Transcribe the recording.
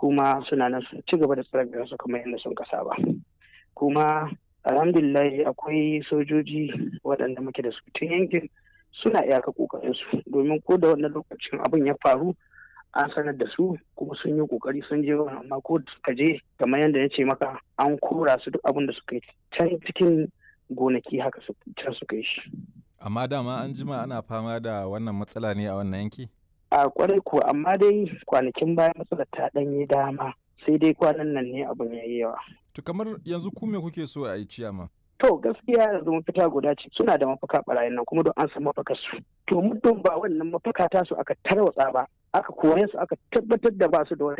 kuma suna nan su ci gaba da tsare su kamar yadda sun kasa ba kuma alhamdulillah akwai sojoji waɗanda muke da su tun yankin suna iyaka kokarin su domin ko da wannan lokacin abin ya faru an sanar da su kuma sun yi kokari sun je amma ko suka je kamar yadda ya ce maka an kora su duk abin da suka yi can cikin gonaki haka can suka yi shi amma dama an jima ana fama da wannan matsala ne a wannan yanki a kwarai ko amma dai kwanakin baya matsalar ta ɗanye dama sai dai kwanan nan ne abin ya yi yawa to kamar yanzu ku me kuke so a yi ciyama To gaskiya yanzu mafita guda ce suna da mafaka barayin nan kuma don an san mafakar su. To muddin ba wannan mafaka ta su aka tarwatsa ba aka kore su aka tabbatar da ba su da wata